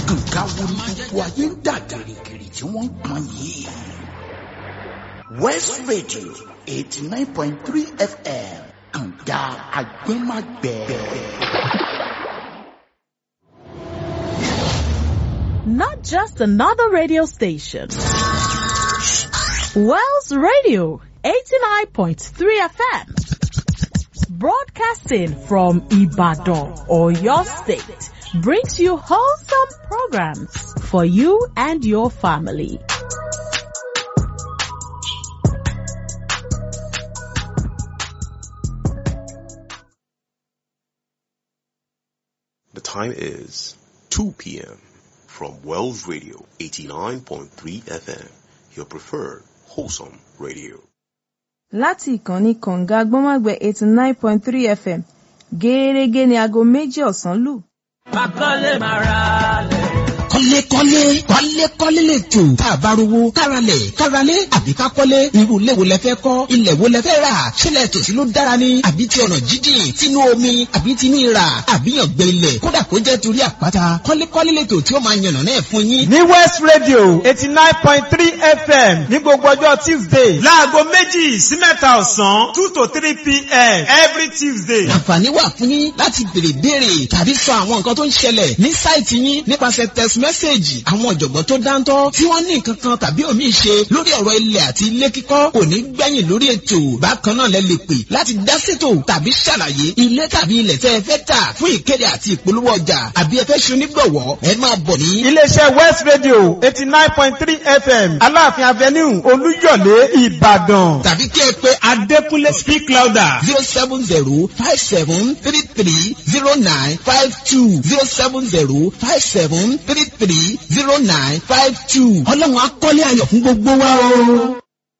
nǹkan wo ni gbogbo ayé ń dà gìrìgìrì tí wọ́n ń pọn yìí. west radio eighty nine point three fm kànga agbẹ́magbẹ́. Not just another radio station. Wells Radio 89.3 FM. Broadcasting from Ibadan or your state brings you wholesome programs for you and your family. The time is 2 p.m. from Wells Radio 89.3 FM, your preferred wholesome radio. láti ìkànnì kọ̀ǹga gbọ́nmágbẹ́ eighty nine point three fm gẹ́ẹ́rẹ́gẹ́ ní aago méjì ọ̀sán lù. Akọ́lé máa ra lẹ̀. kọ́lékọ́lé kọ́lékọ́lé lè jò tá a bá rówó káralẹ̀ káralé àbí ká kọ́lé irú ilé wo lẹ fẹ́ kọ́ ilẹ̀ wo lẹ fẹ́ rà sílẹ̀ tòsí ló dára ni àbí ti ọ̀nà jíjìn tinú omi àbí tinú ìrà àbí yàngbẹ ilẹ̀ kódà kó jẹ́ torí àpáta kọ́lékọ́lé lè tò tí ó máa yànnà náà fún yín. ní west radio eighty nine point three fm ní gbogbo ọjọ́ tuesday láago méjì sí mẹ́ta ọ̀sán two to three pm every tuesday. àǹfààní wà fún yín láti béèrè béèrè tàbí sọ àwọn nǹkan tó ń ṣẹlẹ̀ ní sáìtì yín nípasẹ̀ text message àwọn ọ̀jọ̀gbọ́n tó dáńtọ́ tí wọ́n ní nǹkan kan tàbí òmíì ṣe lórí ọ̀rọ̀ ilẹ̀ àti ilé kíkọ́ kò ní gbẹ̀yìn lórí ètò bákan náà lẹ lè pè láti dá ṣètò tàbí ṣàlàyé ilé tàbí ilẹ̀ tẹ́ ẹ fẹ́ tà fún ìkéde àti ìpolówó ọjà àbí ẹ fẹ́ ṣe onígbọ̀wọ́ ẹ máa bọ̀ ní. iléeṣẹ́ west radio eighty nine point three fm aláàfin avenue olúyọ̀lé ìbàdàn tàbí kí ẹ pé adékúnlé speak louder zero seven zero five seven three three zero nine five two zero seven zero five seven three three zero nine five two. ọlọ́run akọ́lé ayọ̀ fún gbogbo wa o.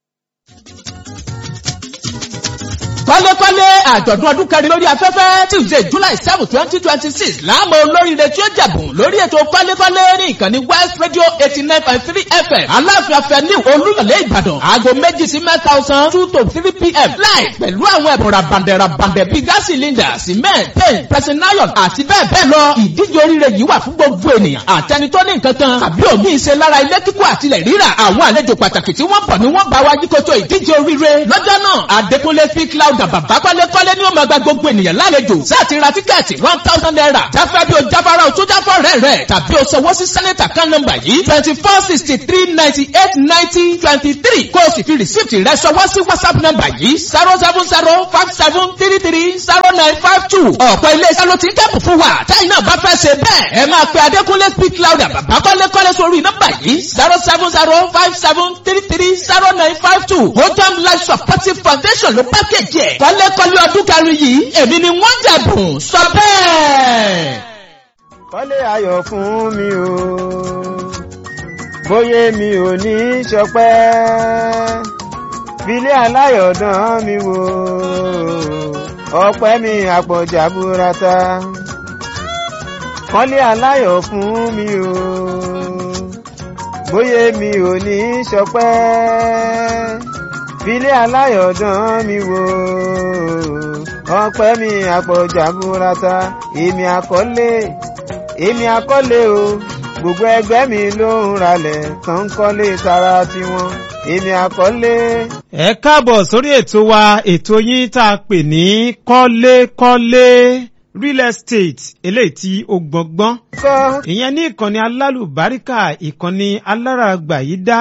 kọ́lékọ́lé àjọ̀dún ọdún kẹrin lórí afẹ́fẹ́ tuesday july seven twenty twenty six láàmú olóríire tí ó jẹ̀bùn lórí ètò kọ́lékọ́lé ní ìkànnì west radio eighty nine point three fm aláàfin afẹ́ni olúyọ̀lé ìbàdàn aago méjì sí mẹ́ta ọ̀sán two to three pm láì pẹ̀lú àwọn ẹ̀bùn rabandẹ̀ rabandẹ̀ bíi gas cylinder cement paint pressing iron àti bẹ́ẹ̀ bẹ́ẹ̀ lọ ìdíje oríire yìí wà fún gbogbo ènìyàn àtẹni tó ní nǹkan kan tàbí òmíì ṣe lára ilé kíkọ́ àtilẹ̀ rírà àwọn àlejò pàtàkì tí wọ́n bọ̀ ni wọ́n bá wa yíkoto ìdíje oríire lọ́jọ́ náà adékúnlé speak loud bàbá kọ́lékọ́lé ni ó máa gba gbogbo ènìyàn lálejò sáàtì ra tíkẹ́ẹ̀tì one thousand naira jáfẹ́ bí o jáfara o tó jáfọ́ rẹ̀ rẹ̀ tàbí o sanwó sí sẹ́nẹ́tà kan nọ́mbà yìí twenty four sixty three ninety eight ninety twenty three kó o sì fi rìsíìtì rẹ̀ sanwó sí whatsapp nọ́mbà yìí zero seven zero five seven three three zero nine five two ọ̀pọ̀ ilé-iṣẹ́ ló ti ń kẹ́pù fún wa táyì náà bá fẹ́ ṣe bẹ́ẹ̀ ẹ máa pe adékúnlé speak louder bàbá kọ́lékọ́lé sórí nọ́mbà yìí zero seven zero five seven three three zero nine five two hotam life supportive foundation ló pákéjì ẹ̀ kọ́lékọ́lé ọdún kẹrin yìí èmi ni wọ́n jẹ̀bùn sọ bẹ́ẹ̀. kọ́lé ayọ̀ fún mi o bóyá mi ò ní í ṣọpẹ́ filé aláyọ̀dán mi wò ọpẹ́ mi àpọ̀jà burata kọ́lé aláyọ̀ fún mi o bóyá mi ò ní í ṣọpẹ́ filé aláyọ̀dán mi wò ọpẹ́ mi àpọ̀jà burata èmi àkọ́lé èmi àkọ́lé o gbogbo ẹgbẹ́ mi ló ń ralẹ̀ tán ń kọ́lé tara tiwọn èmi àkọ́lé. ẹ káàbọ̀ sórí ètò wa ètò yín tá a pè ní kọ́lékọ́lé real estate eléyìí tí ó gbọ̀ngbọ́n kọ́ ìyẹn ní ìkànnì alálùbáríkà ìkànnì aláràgbà yìí dá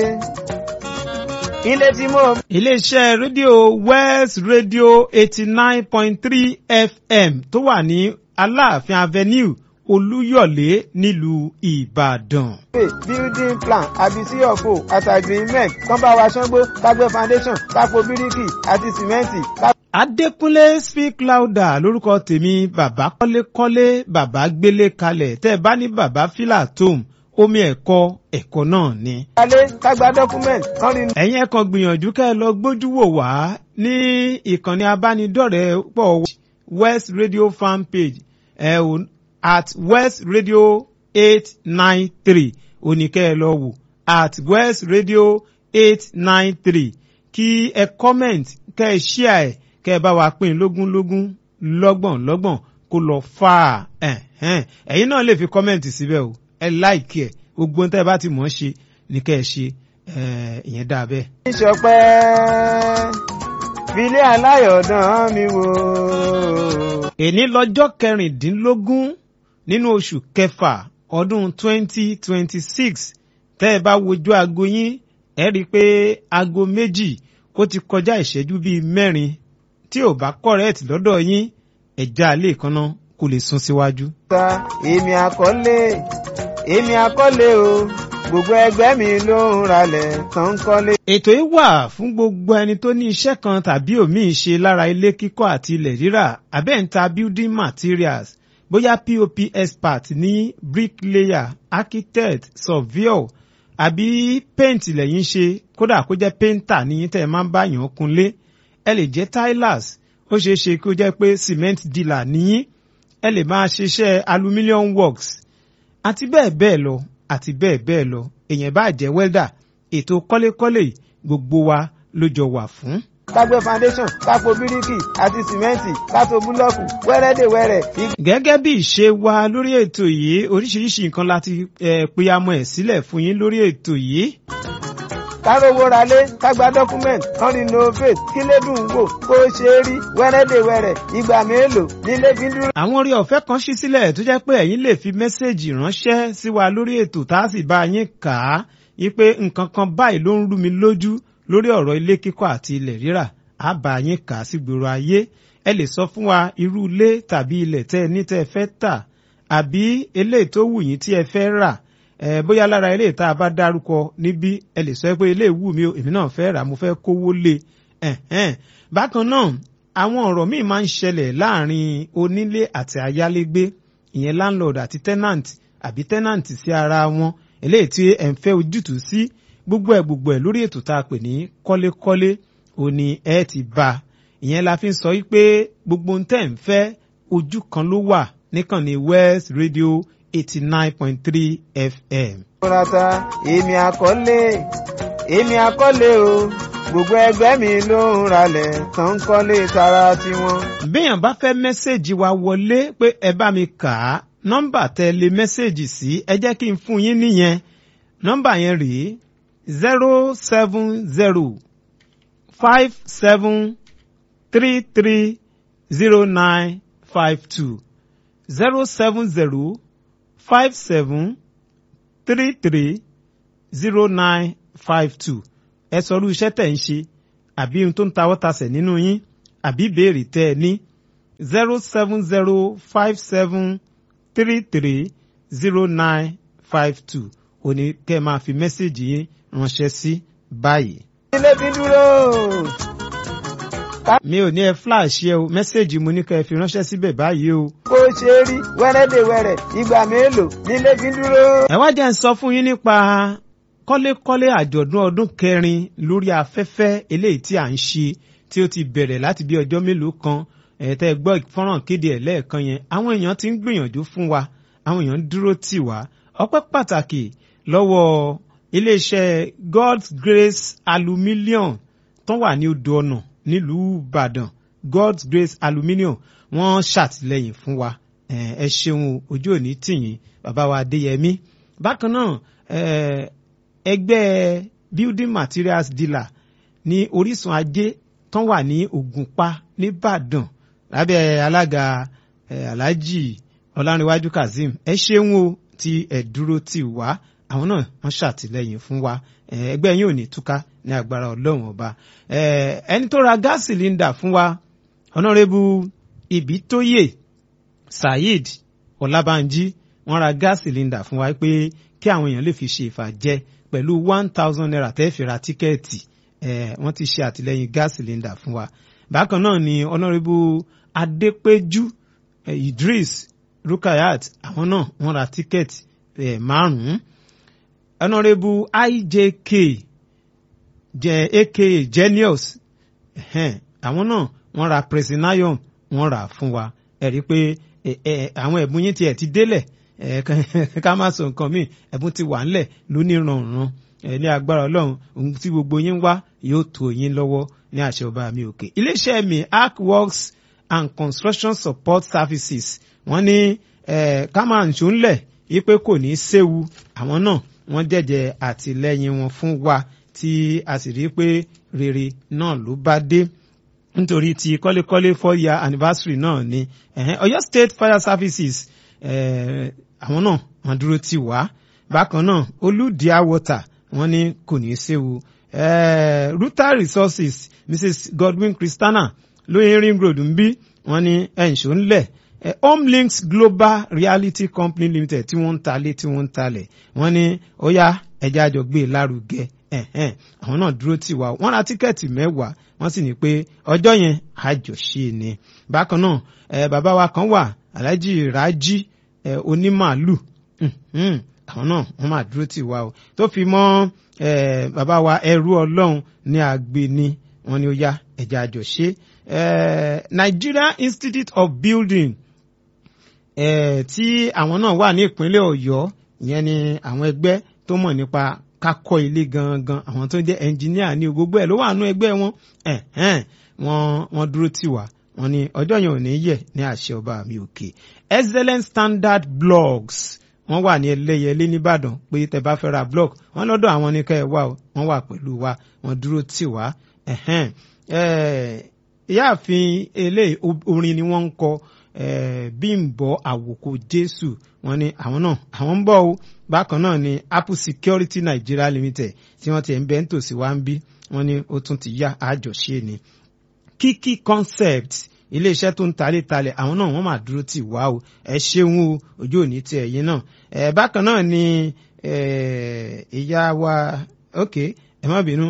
ilé tí mo iléeṣẹ́ rédíò west radio eighty nine point three fm tó wà ní aláàfin avenue olúyọ̀lé nílùú ìbàdàn. pè building plan àbí cfo àti agreement kán bá wa ṣángbó kágbé foundation kápò bíríkì àti sìmẹ́ǹtì ká adékúnlé speak louder lórúkọ tèmi bàbá kọ́lékọ́lé bàbá gbélé kalẹ̀ tẹ́ ẹ bá ní bàbá fílà tóun omi ẹ̀kọ́ ẹ̀kọ́ náà ni. kálé kágbá document kán rí ẹ̀yin ẹ̀kan gbìyànjú kẹ́ ẹ lọ gbójú wò wá ní ìkànnì abánidọ́rẹ̀ẹ́ pọ̀ west radio fan page ẹ̀ ò at west radio eight nine three oníkẹ́ ẹ lọ wò at west radio eight nine three kí ẹ comment kẹ́ ẹ share ẹ̀ kẹ́ ẹ bá wa pín lógún lógún lọ́gbọ̀n lọ́gbọ̀n kó lọ fà á ẹ̀hẹ́n. ẹ̀yin náà lè fi comment síbẹ̀ o ẹ láìkí ẹ̀ gbogbo ohun tẹ́ ẹ bá ti mọ̀ ọ́ ṣe ní kẹ́ ẹ ṣe ẹ̀, ìyẹn dáa bẹ́ẹ̀. ìṣọpẹ́ filé aláyọ̀dán mi wò. èní lọ́jọ́ kẹrìndínlógún nínú oṣù kẹfà ọdún twenty twenty six tẹ́ ẹ bá wojú aago yín ẹ rí i pé aago méjì ó ti kọjá ìṣẹ́jú bíi mẹ́rin tí ò bá kọ̀rẹ́ẹ̀tì lọ́dọ̀ yín ẹ̀já lè kanná kó lè sún síwájú. ta èmi àkọlé èmi àkọlé o gbogbo ẹgbẹ́ mi ló ń ralẹ̀ tán ń kọ́lé. ètò yìí wà fún gbogbo ẹni tó ní iṣẹ́ kan tàbí òmíì ṣe lára ilé kíkọ́ àti ilẹ̀ rírà abẹ́ǹta building materials bóyá pop expert ní bricklayer architect surveyor àbí paint lẹ́yìn ṣe kódà kó jẹ́ painter ní tẹ́ ẹ máa ń bá yàn kunlé ẹ lè jẹ́ tilers ó ṣeé ṣe kó jẹ́ pé cement dealer níyìn ẹ lè máa ṣiṣẹ́ aluminium works àti bẹ́ẹ̀ bẹ́ẹ̀ lọ àti bẹ́ẹ̀ bẹ́ẹ̀ lọ èèyàn bá jẹ́ welder ètò kọ́lékọ́lé yìí gbogbo wa ló jọ wà fún. kágbé foundation kápò bíríkì àti sìmẹ́ǹtì kátó búlọ́ọ̀kù wẹ́rẹ́dẹ̀wẹ́rẹ́ gẹ́gẹ́ bí ìṣe wa lórí ètò yìí oríṣiríṣi nǹkan láti eh, peyamọ ẹ̀ sílẹ̀ fún yín lórí ètò yìí. kárówó ralé kágbá dọ́kúmẹ̀ntì kan renovate kílé dùn wò kó ṣe é rí wẹ́rẹ́dẹ̀wẹ́rẹ́ ìgbà mélòó nílé fi ń dúró. àwọn orí ọ̀fẹ́ kan ṣí sílẹ̀ tó jẹ́ pé ẹ̀yin lè fi mẹ́sẹ̀gì ránṣẹ́ sí wa lórí ètò tá a sì bá yín kà á yí pé nǹkan kan báyìí ló ń rú mi lójú lórí ọ̀rọ̀ ilé kíkọ́ àti ilẹ̀ rírà á bá yín kà á sí gbòòrò ayé ẹ lè sọ fún wa irú ilé tàbí ilẹ̀ tẹ́ ẹ ní tẹ́ ẹ fẹ́ tà àbí eléyìí tó wù yín tí ẹ fẹ́ rà ẹ bóyá lára eléyìí tá a bá dárúkọ níbí ẹ lè sọ pé eléyìí wù mí o èmi náà fẹ́ rà mo fẹ́ kówó lé ẹ̀hẹ́n bákan náà àwọn ọ̀rọ̀ míì máa ń ṣẹlẹ̀ láàrin onílé àti ayálégbé ìyẹn landlord àti tenant àbí tenant sí ara wọn eléyìí tí ẹ̀ ń fẹ́ ojútùú sí gbogbo ẹ̀ gbogbo ẹ̀ lórí ètò tá a pè ní kọ́lékọ́lé òní ẹ ti bá a ìyẹn la fi ń sọ wípé gbogbo ohun tẹ́ ń fẹ́ ojú kan ló wà níkànnì west radio eighty nine point three fm. múrata èmi àkọlé èmi àkọlé o gbogbo ẹgbẹ́ mi ló ń ralẹ̀ tán ń kọ́lé tara tiwọn. béèyàn bá fẹ́ mẹ́sẹ̀gì wa wọlé pé ẹ bá mi kà á nọ́mbà tẹ́ lé mẹ́sẹ̀gì sí ẹ jẹ́ kí n fún yín nìyẹn nọ́mbà yẹn rèé zero seven zero five seven three three zero nine five two zero seven zero five seven three three zero nine five two ẹ sọ irú iṣẹ́ tẹ̀ ń ṣe àbí ohun tó ń tawọ́ tasẹ̀ nínú yín àbí ìbéèrè tẹ́ ẹ ní zero seven zero five seven three three zero nine five two òní kẹ́ ẹ máa fi mẹ́sẹ̀gì yín ránṣẹ́ sí báyìí. ilé fi dúró. mi ò ní ẹ flash yẹ o mẹ́sẹ̀gì mo ní kẹ́ ẹ fi ránṣẹ́ síbẹ̀ báyìí o. kó ṣe é rí wẹ́rẹ́dẹ̀wẹ́rẹ́ ìgbà mélòó nílé fi dúró. ẹ wá jẹ́ ń sọ fún yín nípa kọ́lékọ́lé àjọ̀dún ọdún kẹrin lórí afẹ́fẹ́ eléyìí tí à ń ṣe tí ó ti bẹ̀rẹ̀ láti bí ọjọ́ mélòó kan ẹ̀ẹ́tẹ́ gbọ́ fọ́nrán kéde ẹ̀ lẹ́ẹ̀kan yẹn àwọn èèyàn ti ń gbìyànjú fún wa àwọn èèyàn ń dúró tì wá ọpẹ́ pàtàkì lọ́wọ́ iléeṣẹ́ God's Grace Aluminium tó wà ní odò ọ̀nà nílùú Ìbàdàn God's Grace Aluminium wọ́n ṣàtìlẹ́yìn fún wa ẹ ṣeun ojú òní tìyín bàbá wa Adéyẹmí bákan náà ẹgbẹ́ building materials dealer ní orísun ajé tán wà ní Ògùnpa nìbàdàn lábẹ́ alága Alhaji Ọlárìnwájú Kazeem ẹ ṣeun o tí ẹ dúró tì wá àwọn náà wọ́n ṣàtìlẹ́yìn fún wa ẹgbẹ́ yín ò ní túká ní agbára Ọlọ́run ọba ẹni tó ra gáàsì sílíndà fún wa ọ̀nàrẹ́bù Ìbítóyè Saheed Ọlábánjí wọ́n ra gáàsì sílíndà fún wa pé kí àwọn èèyàn lè fi ṣe ìfàjẹ pẹ̀lú one thousand naira tẹ́ fi ra tíkẹ́ẹ̀tì wọ́n ti ṣe àtìlẹ́yìn gáàsì sílíndà fún wa bákan náà ni ọ̀nàrẹ́bù Adépéjú Idris Rukayat àwọn náà wọ́n ra tíkẹ́ẹ̀tì márùn-ún ọ̀nàrẹ́bù IJK jẹ́ aka Genius àwọn náà wọ́n ra Presidium wọ́n rà fún wa ẹ rí i pé àwọn ẹ̀bùn yín tiẹ̀ ti délẹ̀ ká má sọ nǹkan míì ẹ̀bùn ti wà ńlẹ̀ lóníranran ní agbára ọlọ́run ohun tí gbogbo yín wá yóò tó yín lọ́wọ́ ní àṣẹ ọba mi òkè. iléeṣẹ́ mi arc works and construction support services wọ́n ní ká máa ń ṣó ńlẹ̀ wípé kò ní í séwu àwọn náà wọ́n jẹ́jẹ́ àtìlẹ́yìn wọn fún wa tí a sì rí pé rere náà ló bá dé nítorí ti kọ́lékọ́lé four year anniversary náà ni ẹ̀hẹ́n Ọ̀yọ́ State Fire Services eh, àwọn náà wọ́n dúró tì wá bákan náà olùdíà water wọ́n ní kò ní í séwu eh, Ruta Resources Mrs Godwin Christiana lóyún ring road ń bí wọ́n ní ẹ̀ǹṣó ńlẹ̀ eh, home links global reality company limited tí wọ́n ń talé tí wọ́n ń talẹ̀ wọ́n ní ó yá ẹja àjọ gbé e lárugẹ ẹ̀hẹ́n àwọn náà dúró tì wá wọ́n ra tíkẹ́ẹ̀tì mẹ́wàá wọ́n sì ní pé ọjọ́ yẹn àjọṣe ni bákan náà eh, bàbá wa kan wà alhaji raji eh, onímàálù mhm, àwọn náà wọ́n máa dúró tì wá o tó fi mọ́ eh, bàbá wa ẹrú ọlọ́run ní àgbéni wọ́n ní ó yá ẹja àjọṣe eh, Nigeria Institute of Building eh, tí àwọn náà wà ní ìpínlẹ̀ Ọ̀yọ́ ìyẹn ni àwọn ẹgbẹ́ tó mọ̀ nípa kakọ́ ilé gangan àwọn tó jẹ́ ẹnjìníà ní gbogbo ẹ̀ ló wà nú ẹgbẹ́ wọn ẹ̀hẹ́n wọ́n wọ́n dúró tì wá wọ́n ní ọjọ́ yẹn ò ní yẹ̀ ní àṣẹ ọba mi òkè excellent standard blogs wọ́n wà ní ẹlẹ́yẹlé nìbàdàn pé tẹ́ bá fẹ́ ra blog wọ́n lọ́dọ̀ àwọn ní ká ẹ wá o wọ́n wà pẹ̀lú wa wọ́n dúró tì wá ẹ̀hẹ́n ìyáàfin eléyìí orin ni wọ́n ń kọ Bímbọ́ Àwòkọ Jésù wọ́n ní àwọn náà àwọn ń bọ̀ o bákan náà ni Apple Security Nigeria Limited tí wọ́n ti ń bẹ́ ń tòsí wá ń bí wọ́n ní ó tún ti yá àjọṣe ni Kiki Concept iléeṣẹ́ tó ń talé talẹ̀ àwọn náà wọ́n máa dúró tì wá o ẹ ṣeun o ojú òní ti ẹ̀yin náà ẹ bákan náà ni ìyá wa ok ẹ má bínú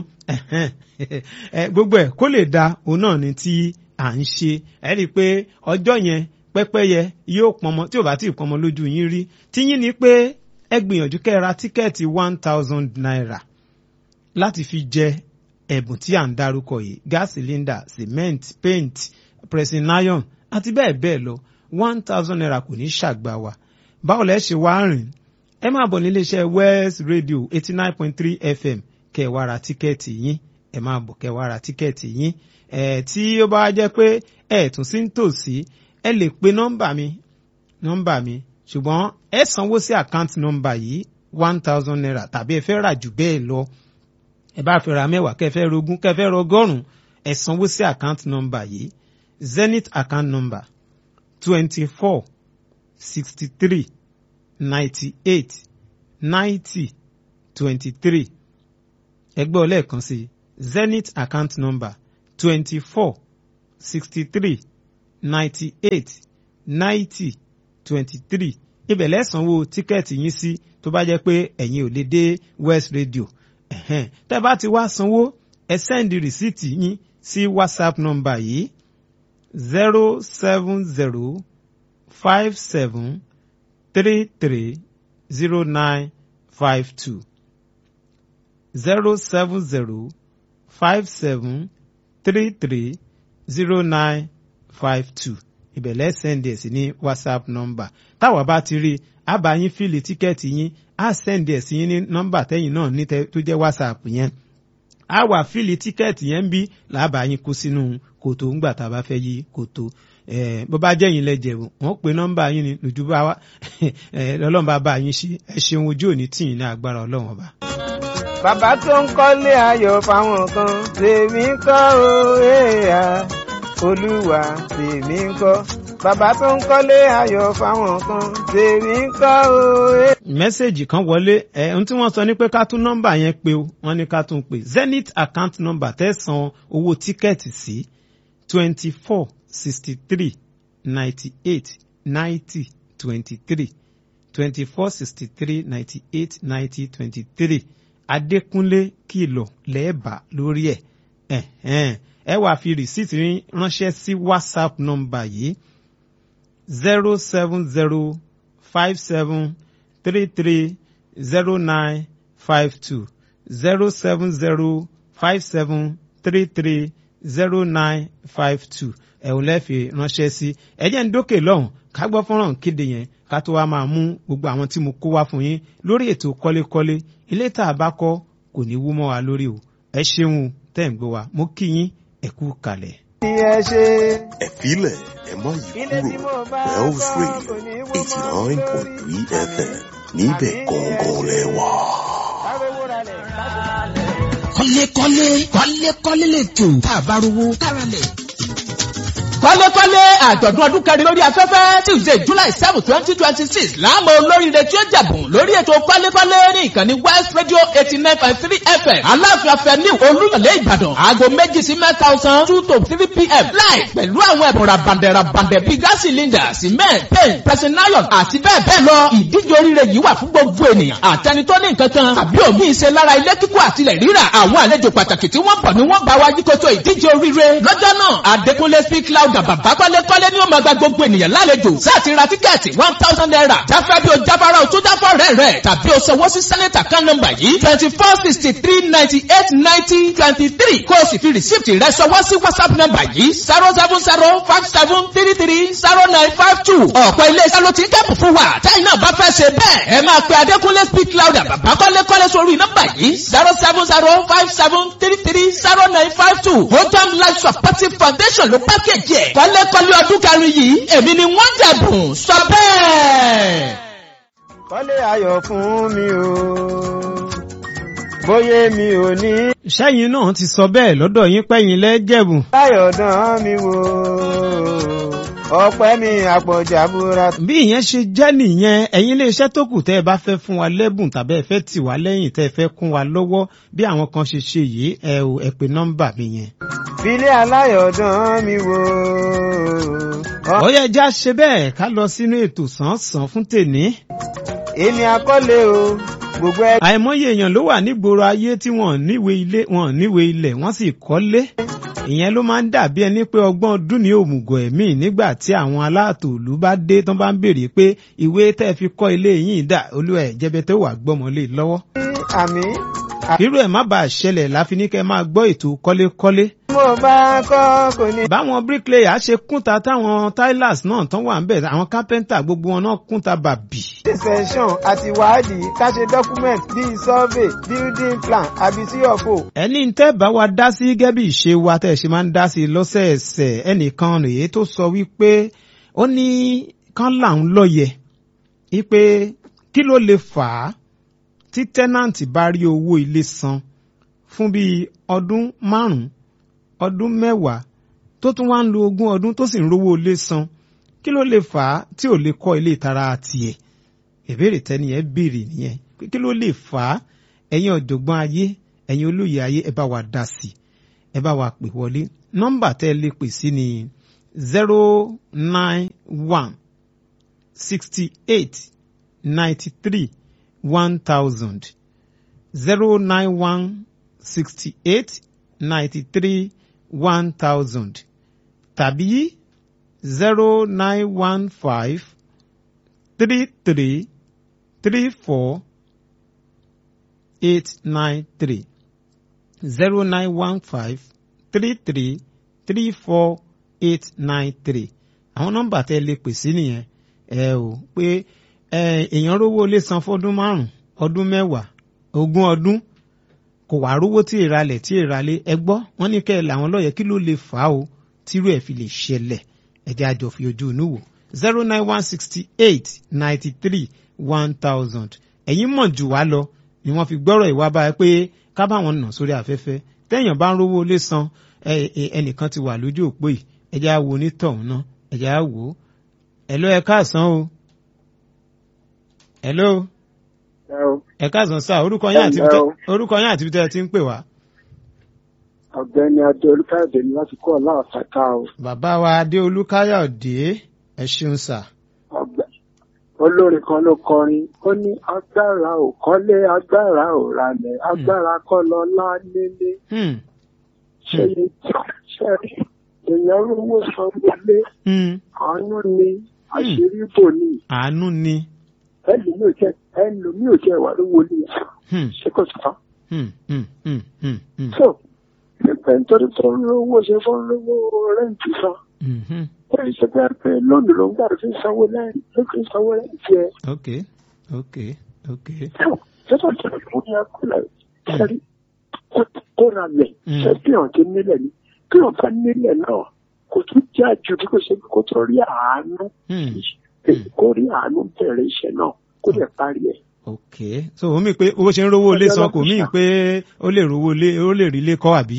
gbogbo ẹ kó lè da òun náà ni tí à ń ṣe ẹ rí i pé ọjọ́ yẹn pẹ́pẹ́yẹ yóò pọnmọ tí ò bá tí ì pọnmọ lójú yín rí tíyín ni pé ẹ gbìyànjú kẹ́ ẹ ra tíkẹ́ẹ̀tì one thousand naira láti fi jẹ ẹ̀bùn tí à ń dárúkọ yìí gas cylinder cement paint pressing iron àti bẹ́ẹ̀ bẹ́ẹ̀ lọ one thousand naira kò ní ṣàgbà wa báwo lẹ́ ṣe wá rìn ẹ máa bọ̀ nílé iṣẹ́ West Radio eighty nine point three FM kẹ́ ẹ wá ra tíkẹ́ẹ̀tì yín ẹ máa bọ̀ kẹ́ ẹ wá ra tíkẹ́ẹ̀tì yín ẹ̀ tí ó bá jẹ́ pé ẹ̀ tún sí ń tòsí ẹ lè pe nọ́mbà mi nọ́mbà mi ṣùgbọ́n ẹ sanwó sí àkáǹtì nọ́mbà yìí one thousand naira tàbí ẹ fẹ́ rà jù bẹ́ẹ̀ lọ ẹ bá fẹ́ ra mẹ́wàá kẹ́ fẹ́ rogún kẹ́ fẹ́ rọgọ́rùn ẹ sanwó sí àkáǹtì nọ́mbà yìí zenith account number twenty four sixty three ninety eight ninety twenty three ẹgbẹ́ ọlẹ́ẹ̀kan sí zenith account number twenty four sixty three ninety eight ninety twenty three ibẹ̀ lẹ́sànwó tíkẹ́ẹ̀tì yín sí tó bá jẹ́ pé ẹ̀yin ò lè dé west radio ẹ̀hẹ́n tẹ́ bá ti wá sanwó ẹ sẹ́ndì rìsíìtì yín sí whatsapp number yìí zero seven zero five seven three three zero nine five two zero seven zero five seven three three zero nine five two ìbẹ̀lẹ̀ sẹ́ndì ẹ̀ sí ní whatsapp number táwa bá ti rí a bá yín fíìlì tíkẹ́ẹ̀tì yín a sẹ́ndì ẹ̀ sí yín ní nọ́mbà tẹ́yìn náà ní tó jẹ́ whatsapp yẹn a wà fíìlì tíkẹ́ẹ̀tì yẹn ń bí làbà yín kó sínú kòtò ńgbà tá a bá fẹ́ yí kòtò bó bá jẹ́ yín lẹ́jẹ̀ wọ́n pe nọ́mbà yín ni lójú bá wá ọlọ́run bá bá yín ṣe ẹ ṣeun ojú òní tì yín ní agbára ọlọ́run ọba. bàbá tó ń kọ́lé ayọ̀ fáwọn kan tèmi kọ́ o èèyàn olúwa tèmi kọ́ bàbá tó ń kọ́lé ayọ̀ fáwọn kan tèmi kọ́ o èèyàn mẹ́sẹ̀gì kan wọlé ẹ̀ ohun tí wọ́n sọ ní pé ká tún nọ́mbà yẹn pé o wọ́n ní ká tún pè zenith account number tẹ̀sán owó tíkẹ́ẹ̀tì sí twenty four sixty three ninety eight ninety twenty three twenty four sixty three ninety eight ninety twenty three adékúnlé kìlọ̀ lẹ́ẹ̀bà lórí ẹ̀ ẹ wàá fi rìsíìtì ránṣẹ́ sí whatsapp nọ́mbà yìí zero seven zero five seven three three zero nine five two zero seven zero five seven three three zero nine five two ẹ̀hún lẹ́fẹ̀ẹ́ ránṣẹ́ sí ẹ̀jẹ̀ ń dókè lọ́hùn ká gbọ́ fọ́nrán kéde yẹn ká tó wá máa mú gbogbo àwọn tí mo kó wá fún yín lórí ètò kọ́lékọ́lé ilé tá a bá kọ́ kò ní wú mọ́ wa lórí o ẹ ṣeun tẹ́ ń gbọ́ wa mo kí yín ẹ kú kalẹ̀. ẹ ṣe. ẹ filẹ̀ ẹ má yí ilé tí mo kúrò bá Wells kọ́ Radio kò ní wó eighty mọ́ nine lórí. point three FM níbẹ̀ gangan lẹ́wà. Arówó ralẹ̀ láti kọ́lékọ́lé kọ́lékọ́lé lè tò tá a bá rówó káralẹ̀. kọ́lékọ́lé àjọ̀dún ọdún kẹrin lórí afẹ́fẹ́ tuesday july seven twenty twenty six láàmú olóríire tí ó jẹ̀bùn lórí ètò kọ́lékọ́lé ní ìkànnì west radio eighty nine point three fm aláàfin afẹ́ni olúyọ̀lé ìbàdàn aago méjì sí mẹ́ta ọ̀sán two to three pm láì pẹ̀lú àwọn ẹ̀bùn rabandẹ̀ rabandẹ̀ bíi gas cylinder cement paint pressing iron àti bẹ́ẹ̀ bẹ́ẹ̀ lọ ìdíje oríire yìí wà fún gbogbo ènìyàn àtẹni tó ní nǹkan kan tàbí òmíì ṣe lára ilé kíkọ́ àtilẹ̀ rírà àwọn àlejò pàtàkì tí wọ́n bọ̀ ni wọ́n bá wa yíkoto ìdíje oríire lọ́jọ́ náà adékúnlé speak loud bàbá kọ́lékọ́lé ni ó máa gba gbogbo ènìyàn lálejò sáàtì ra tíkẹ́ẹ̀tì one thousand naira jáfẹ́ bí o jáfara o tó jáfọ́ rẹ̀ rẹ̀ tàbí o sanwó sí sẹ́nẹ̀tà kan nọ́mbà yìí twenty four sixty three ninety eight ninety twenty three kó o sì fi rìsíìtì rẹ̀ sanwó sí whatsapp nọ́mbà yìí zero seven zero five seven three three zero nine five two ọ̀pọ̀ ilé-iṣẹ́ ló ti ń kẹ́pù fún wa táyì náà bá fẹ́ ṣe bẹ́ẹ̀ ẹ máa pe adékúnlé speak loud bàbá kọ́lékọ́lé sórí nọ́mbà yìí zero seven zero five seven three three zero nine five two hodam life supportive foundation ló pákéjì ẹ̀ kọ́lékọ́lé ọdún kẹrin yìí èmi ni wọ́n jẹ̀bùn sọ bẹ́ẹ̀. kọ́lé ayọ̀ fún mi o bóyá mi ò ní sẹ́yìn náà ti sọ bẹ́ẹ̀ lọ́dọ̀ yín pẹ́yìn lẹ́jẹ̀bùn. ayọ̀ dán mi wò ọpẹ́ mi àpọ̀jà búra. bí ìyẹn ṣe jẹ́ nìyẹn ẹ̀yin iléeṣẹ́ tó kù tẹ́ ẹ bá fẹ́ fún wa lẹ́bùn tàbí ẹ fẹ́ tì wá lẹ́yìn tẹ́ ẹ fẹ́ kún wa lọ́wọ́ bí àwọn kan ṣe ṣe yìí ẹ ò ẹ pè nọ́mbà mi yẹn. filé aláyọ̀ dán mi wò. ó yẹ já ṣe bẹ́ẹ̀ ká lọ sínú ètò sàn-án fún tèní. èmi akọ́lé o gbogbo ẹ. àìmọye èèyàn ló wà nígboro ayé tí wọ́n níwèé ilé wọ́n níwèé ilẹ̀ wọ́n sì kọ́lé ìyẹn ló máa ń dàbí ẹni pé ọgbọ́n ọdún ní òmùgọ̀ ẹ̀mí nígbà tí àwọn aláàtò ìlú bá dé tán bá ń béèrè pé ìwé tẹ́ ẹ fi kọ́ ilé yìí dà olúwa ẹ̀ jẹ́bẹ́ tó wà gbọ́mọlé lọ́wọ́. àmì. irú ẹ̀ má bàa ṣẹlẹ̀ láfi ní kẹ́ máa gbọ́ ètò kọ́lékọ́lé. mo bá kọ́ kò ní. báwọn bricklayer ṣe kúnta táwọn tilers náà tán wà ń bẹ̀ àwọn carpenter gbogbo wọn náà kúnta bàbí. session àti wádìí ká ṣe document bíi survey building plan àbí cfo. ẹni tẹ́ bá wa dá sí gẹ́gẹ́ bí ìṣe wa tẹ́ ṣe máa ń dá sí lọ́sẹ̀ẹsẹ̀ ẹnìkan rèé tó sọ wípé ó ní kán làún lọ́yẹ̀ wípé kí ló lè fà á tí tẹ́nàǹtì bá rí owó ilé san fún bíi ọdún márùn-ún ọdún mẹ́wàá tó tún wá ń lo ogún ọdún tó sì ń rówó ilé san kí ló lè fà á tí ò lè kọ́ ilé ìtara tiẹ̀ ìbéèrè tẹ́ni ẹ béèrè nìyẹn pé kí ló lè fà á ẹ̀yin ọ̀jọ̀gbọ́n ayé ẹ̀yin olóyè ayé ẹ bá wa dá sí ẹ bá wa pè wọlé nọ́mbà tẹ́ ẹ lè pè sí ni zero nine one sixty eight ninety three one thousand zero nine one sixty eight ninety three one thousand tàbí zero nine one five three three three four eight nine three zero nine one five three three three four eight nine three àwọn nọ́mbà tẹ́ lè pè sí nìyẹn ẹ ò pé èèyàn rówó lè san fọdún márùn ọdún mẹ́wàá ogún ọdún kò wá rówó tí ìralẹ̀ tí ìralẹ̀ ẹ gbọ́ wọ́n ní kẹ́ ẹ làwọn lọ́yẹ̀ kí ló lè fà á o tírú ẹ̀ fi lè ṣẹlẹ̀ ẹ̀jẹ̀ àjọ fi ojú inú wò zero nine one sixty eight ninety three one thousand ẹ̀yin mọ̀ jù wá lọ ni wọ́n fi gbọ́rọ̀ ìwà báyìí pé ká bá wọn nà sórí afẹ́fẹ́ téèyàn bá ń rówó lé san ẹnìkan ti wà lójú òpó yìí ẹ̀jẹ̀ á wo onítọ̀hún náà ẹ̀jẹ̀ á wò ó ẹ̀ló ẹ káàsán o ẹ̀ló ẹ káàsán sáà orúkọ yín àti orúkọ yín àti ibi tẹ́ ẹ ti ń pè wá. ọ̀gbẹ́ni adé olúkáyọ̀dé ni láti kọ́ ọ̀la ọ̀sàká o. bàbá wa adé olúkáyọ̀dé ẹ ṣeun sà. olórin kan ló kọrin ó ní agbára ò kọ́lé agbára ò ralẹ̀ agbára kọ́ lọ lá nílé. ṣé ṣe èèyàn rówó san wọlé àánú ni àṣírí bò ní. àánú ni. ẹlòmíì ò jẹ ẹlòmíì ò jẹ ìwà lówó ní ṣé kò sọ. so nípa nítorí tó ń lówó ṣe fún lówó rẹ́ǹtì san. ó yẹ ṣe bẹ́ẹ̀ pé lónìí ló ń gbàdúrà fi sanwó lẹ́yìn ló fi sanwó lẹ́yìn tiẹ̀. ok ok ok. ṣé tó jẹ́ ìfún ní akúlẹ̀ ṣẹ́rí kó ra lẹ̀ ṣé bí ọ̀n ti nílẹ̀ ni kí wọ́n bá nílẹ̀ náà kò tún jà jù bí kò ṣe kó tó rí àánú kó rí àánú bẹ̀rẹ̀ iṣẹ́ náà kó lè parí ẹ̀. ok so omi pé owó ṣe ń rówó ilé san kò mí pé ó lè rówó ilé ó lè rí ilé kọ́ àbí.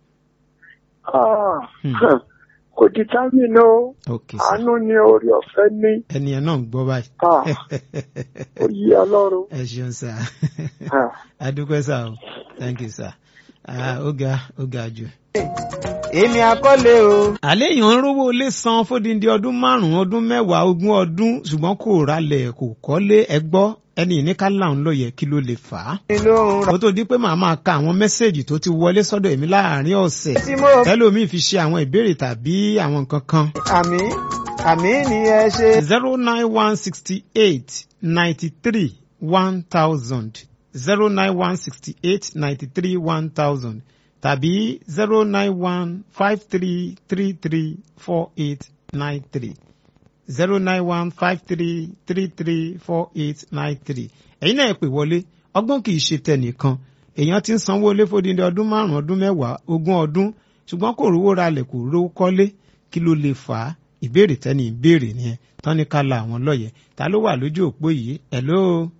kò di támínà o àánú ni orí ọ̀fẹ́ ní. ẹni ẹ náà ń gbọ́ báyìí. ó yí ọlọ́run. ẹ ṣeun sá adúpẹ́ sá o thank you sá ó ga ó ga jù èmi àkọlé o. àlẹ́ èèyàn ń rówó ilé san fódìdí ọdún márùn-ún ọdún mẹ́wàá ogún ọdún ṣùgbọ́n kò ralẹ̀ kò kọ́lé ẹgbọ́ ẹni ìníkàlà ń lọ yẹ kí ló lè fà á. ó tó di pé màá máa ka àwọn mẹ́sẹ̀gì tó ti wọlé sọ́dọ̀ èmi láàárín ọ̀sẹ̀ tẹ́lómi fi ṣe àwọn ìbéèrè tàbí àwọn nǹkan kan. àmì àmì ni ẹ ṣe. zero nine one sixty eight ninety three one thousand zero nine one sixty eight ninety three one thousand tàbí zero nine one five three three three four eight nine three zero nine one five three three three four eight nine three ẹ̀yin náà pè wọlé ọgbọ́n kì í ṣe tẹnìkan èèyàn ti ń sanwó ilé fódìdí ọdún márùn-ún ọdún mẹ́wàá ogún ọdún ṣùgbọ́n kò rówó ralẹ̀ kò rówó kọ́lé kí ló lè fà á ìbéèrè tẹ́ni ìbéèrè nìyẹn tán ní ká la àwọn lọ́yẹ̀ ta ló wà lójú òpó yìí hello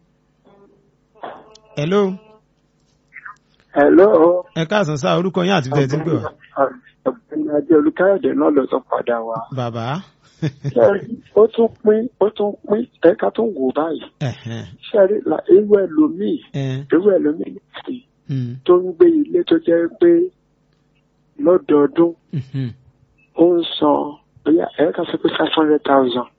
hello hello. ẹ káàsán sá orúkọ yín àti tẹ̀sí pé wá. ọ̀gbẹ́ni adé olùkáyọ̀dé náà ló tún padà wá. bàbá. ó tún pín ó tún pín ẹ̀ka tó wò báyìí. ṣẹ́rí la ewu ẹlòmíì ewu ẹlòmíì nìyí tó ń gbé ilé tó jẹ́ pé lọ́dọọdún ó ń san bóyá ẹ̀ka sọ pé five hundred thousand.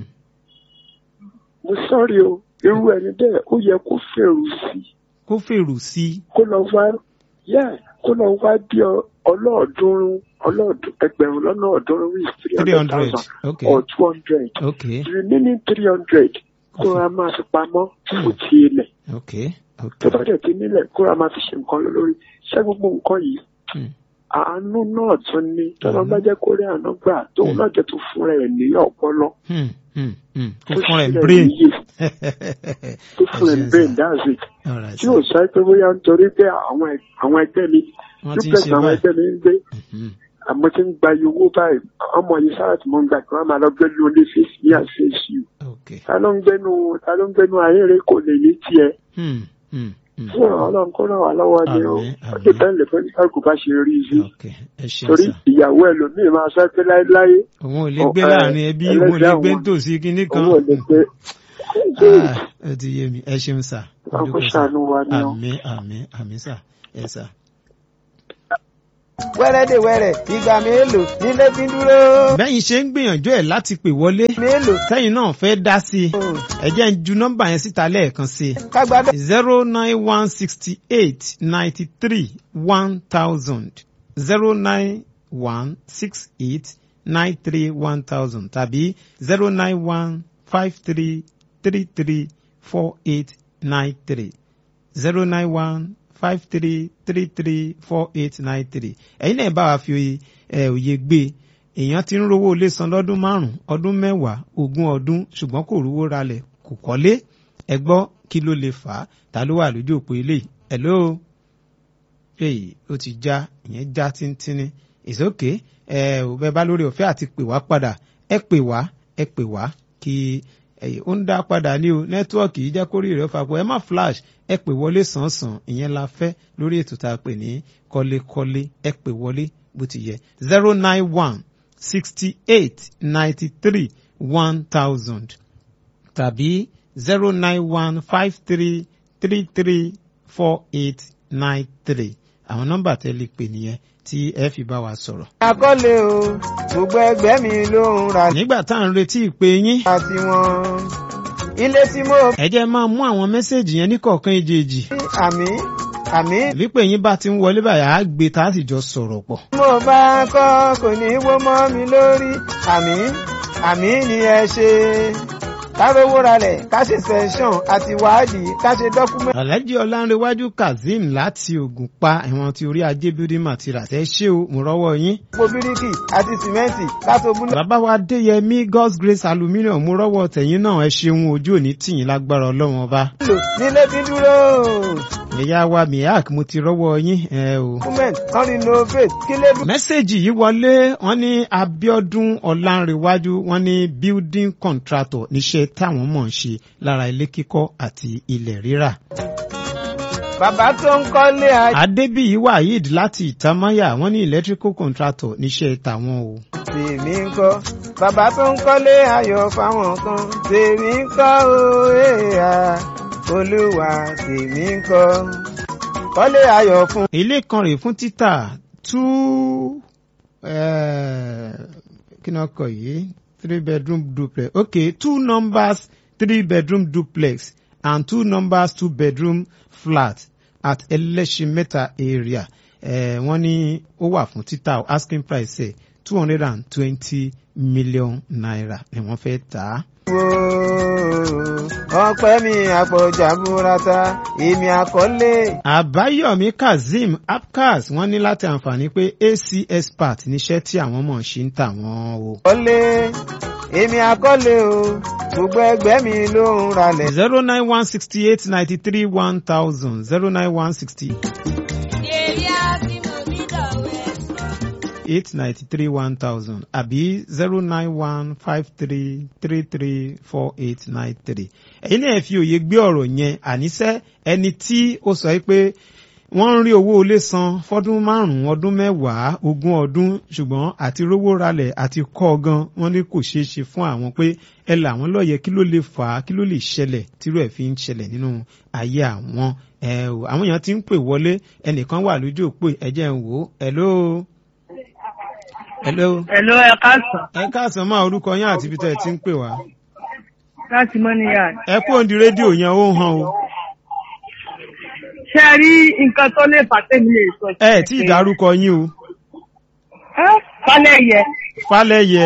mo sọ́rí o irú ẹni bẹ́ẹ̀ ó yẹ kó fèrú sí i kó fèrò sí. kó lọ wá yẹ kó lọ wá bí ọlọ́ọ̀dúnrún ọlọ́ọ̀dún ẹgbẹ̀rún lọ́nà ọ̀ọ́dúnrún with three hundred thousand or two hundred the remaining three hundred kó ra máa fi pamọ́ fún ti ilẹ̀ tó bá dẹ̀ ti nílẹ̀ kó ra máa fi ṣe nǹkan lórí ṣé gbogbo nǹkan yìí àánú náà tún ní tọ́lọ́ bá jẹ́ kó rí àánú gbà tóun náà jẹ́ tó fúnra ẹ̀ ní ọpọlọ tó fúnra ẹ̀ brain tó fúnra ẹ̀ brain that's it tí ò sọ pé bóyá nítorí pé àwọn ẹgbẹ́ mi duplex àwọn ẹgbẹ́ mi ń gbé àmọ́ tí ń gba iye owó báyìí ọmọ yìí sára tí mo ń gbà kí wọ́n máa lọ gbé lu ní face me and face you ta ló ń gbénu ta ló ń gbénu ayére kò lè ní tiẹ̀ fún ọlọ́run kó ràn wá lọ́wọ́ ni ó ó ti bẹ́ẹ̀ lè fẹ́ káàkó bá ṣe rí sí torí ìyàwó ẹlòmíì máa sọ pé láéláé. òun ò lè gbé láàrin ẹbí òun ò lè gbé nítòsí kinní kan. òun ò lè gbé. ẹ ti yé mi ẹ ṣeun sà. ọkọ ṣàánú wa ni ó. àmì àmì àmì sà ẹ sà. wẹ́rẹ́ dè wẹ́rẹ́ ìgbà mélòó nílé fi dúró. bẹ́yìn ṣe ń gbìyànjú ẹ̀ láti pè wọlé. mélòó. tẹ́yìn náà fẹ́ dá sí i. ẹ jẹ́ ń ju nọ́mbà yẹn síta lẹ́ẹ̀kan sí i. kágbádá. zero nine one sixty eight ninety three one thousand zero nine one six eight nine three one thousand tàbí zero nine one five three three three four eight nine three zero nine one five three three three four eight nine three ẹ̀yin náà bá wa fi òye gbé èèyàn ti ń rówó ilé san lọ́dún márùn-ún ọdún mẹ́wàá ogún ọdún ṣùgbọ́n kò rówó ralẹ̀ kò kọ́lé ẹ gbọ́ kí ló lè fà á ta ló wà lójú òpó eléyìí hello èyí ó ti já ìyẹn já tíntínní ìsókè ẹ ò bẹ bá lórí ọ̀fẹ́ àti pè wá padà ẹ pè wá ẹ pè wá kí ó ń dá padà ní o nẹ́tíwọ́ọ̀kì yìí jẹ́ kórìí rẹ̀ fapò ẹ má flash ẹ pè wọlé sàn-sàn ìyẹn la fẹ́ lórí ètò tá a pè ní kọ́lékọ́lé ẹ pè wọlé bó ti yẹ zero nine one sixty eight ninety three one thousand tàbí zero nine one five three three three four eight nine three àwọn nọ́mbà tẹ́ lè pè nìyẹn tí ẹ fi bá wa sọ̀rọ̀. àkọlé o gbogbo ẹgbẹ́ mi ló ń ra. nígbà tá à ń retí ìpè yín. àti wọn ilé tí mo. ẹ jẹ́ máa mú àwọn mẹ́sẹ̀gì yẹn ní kọ̀ọ̀kan èjèèjì. àmì àmì. wípé yín bá ti ń wọlé báyà á gbé tá a sì jọ sọ̀rọ̀ pọ̀. mo bá kọ́ kò ní í wó mọ́ mi lórí àmì àmì ni ẹ ṣe kárówó ralẹ̀ ká ṣe sẹ́ńsọ̀n àti wádìí ká ṣe dọ́kúmẹ́ntì. alhaji ọlánrewájú kazeem láti ògùnpa ẹ̀wọ̀n ti orí ajé building materials ẹ ṣé o mo rọ́wọ́ yín. gbogbo bíríkì àti sìmẹ́ǹtì káṣọ búlọ̀. bàbá wa adéyẹmí god's grace aluminium mo rọ́wọ́ tẹ̀yìn náà ẹ ṣeun ojú òní tìyín lágbára ọlọ́run ọba. nílé fi dúró ẹ̀yà wa miak mo ti rọ́wọ́ yín ẹ o. document kan renovate kí lè dùn. mẹ́sẹ̀gì yìí wọlé wọ́n ní abiodun ọ̀làǹrẹ̀wájú wọ́n ní building contractor níṣẹ́ táwọn mọ̀ ń ṣe lára ilé kíkọ́ àti ilẹ̀ rírà. bàbá tó ń kọ́lé ayọ̀. adébíyí waheed láti ìtamáyà wọ́n ní electrical contractor níṣẹ́ tàwọn o. tèmi ń kọ́ bàbá tó ń kọ́lé ayọ̀ fáwọn kan tèmi ń kọ́ o èèyàn olúwa tèmi ń kọ́ kọ́lé ayọ̀ fún. ilé kan rèé fún títà two eh, kí ni wọ́n kọ yìí three bedroom duplex okay two numbers three bedroom duplex and two numbers two bedroom flat at ẹlẹ́ṣinmẹ́ta area eh, wọ́n ní ó wà fún títà o, asking price ẹ̀ two hundred and twenty million naira ni wọ́n fẹ́ tà á. ọpẹ́ mi àpọ̀jà burata èmi àkọlé. àbáyọ̀mí kazeem apcas wọ́n ní láti àǹfààní pé ac expert níṣẹ́ tí àwọn mọ̀ ṣe ń tà wọ́n o. kọ́lé èmi àkọlé o gbogbo ẹgbẹ́ mi ló ń ralẹ̀. zero nine one sixty eight ninety three one thousand zero nine one sixty eight ninety three one thousand àbí zero nine one five three three three four eight nine three. ẹ̀yin náà fi òye gbé ọ̀rọ̀ yẹn àníṣẹ́ ẹni tí ó sọ pé wọ́n ń rí owó ilé san fọ́dún márùn-ún ọdún mẹ́wàá ogún ọdún ṣùgbọ́n àti rówó ralẹ̀ àti kọ́ gan wọ́n ní kò ṣeé ṣe fún àwọn pé ẹ là wọ́n lọ́yẹ̀ kí ló lè fà á kí ló lè ṣẹlẹ̀ tírú ẹ̀ fi ń ṣẹlẹ̀ nínú ayé àwọn ẹ o àwọn èèyàn ti ń pè wọlé ẹnìkan wà lójú òpó ẹ̀jẹ̀ ń wò ó hello. hello. Hello, ẹ káàsán. ẹ káàsán máa orúkọ yín àti ibi tẹ́ ẹ ti ń pè wá. Láti Mọ́níyà. ẹ kú òǹdí rédíò yẹn ó hàn o. Ṣé ẹ rí nǹkan tó lè fà tèmi lè sọ? ẹ tí ì dárúkọ yín o. Ẹ́ Fálẹ̀ yẹ. Fálẹ́yẹ.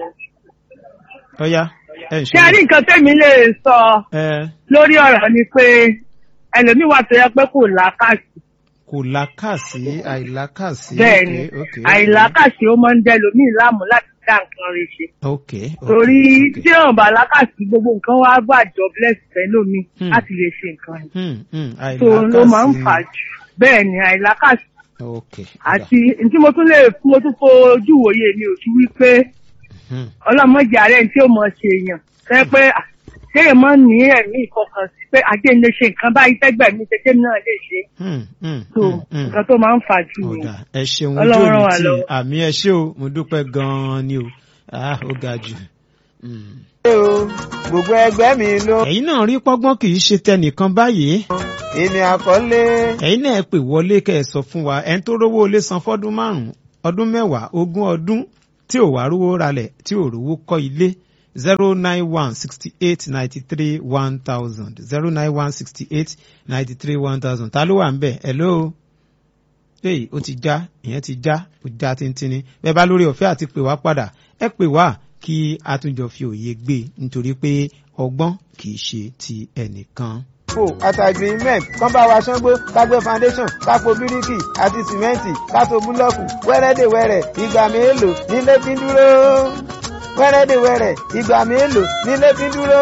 ọ̀ya ẹ ń Ṣé ẹ rí nǹkan tèmi lè sọ ẹ lórí ọ̀rọ̀ ni pé ẹlòmíì wà tó yẹ pé kò làákàsì. kò lákàsí àìlákàsí. Bẹ́ẹ̀ni, ok, ok, ok. àìlàákàsì ó máa ń dẹ lòmíì láàmú láti dá nǹkan rẹ̀ ṣe. ok ok, Torí ok. tí èèyàn bá lákàsì gbogbo nǹkan wá gbà jobless fẹ́ lómi Hmm. láti lè ṣe nǹkan rẹ̀. Hmm, hmm, So ló máa ń àìlákàsí. fà jù. Bẹ́ẹ̀ni, àìlákàsì ok àti tí mo tún lè mo tún fojú wòye mi ò sí wípé Hmm. ọlọ́mọdé ààrẹ tí ó mọ̀ ṣe èèyàn ṣe pé à, kéèyàn máa ń ní ẹ̀mí ìfọkànsí pé ajé ń lè ṣe nǹkan báyìí tẹ́gbẹ̀ mi ṣe kéèmí náà lè ṣe Hmm, hmm, so hmm, hmm. nǹkan tó máa ń fà jù ni. ọ̀dà ẹ ṣeun ojú Ọlọ́run ràn òní wá tí lọ́wọ́. àmì ẹ ṣé o mo dúpẹ́ gan-an ni o ah ó ga jù. Hmm. ṣé o gbogbo ẹgbẹ́ mi ló. ẹ̀yin náà rí pọ́gbọ́n kì í ṣe tẹnìkan báyìí èmi àkọlé. ẹ̀yin náà pè wọlé kẹ́ ẹ sọ fún wa ẹni tó rówó ilé san fọ́dún márùn-ún ọdún mẹ́wàá ogún ọdún tí ò wá rówó ralẹ̀ tí ò rówó kọ́ ilé zero nine one sixty eight ninety three one thousand zero nine one sixty eight ninety three one thousand ta ló wà ń bẹ̀ hello hey ó ti já ìyẹn ti já ó já tíntínní bẹ́ẹ̀ bá lórí ọ̀fẹ́ àti pè wá padà ẹ pè wá kí a tún jọ fi òye gbé nítorí pé ọgbọ́n kì í ṣe ti ẹnìkan. fò àtàgbé cement kán bá wa ṣángbó kágbé foundation kápò bíríkì àti sìmẹ́ǹtì kátó búlọ́ọ̀kù wẹ́rẹ́dẹ̀wẹ́rẹ́ ìgbà mélòó nílé fi ń dúró wẹ́rẹ́dẹ̀wẹ́rẹ́ ìgbà mélòó nílé fi ń dúró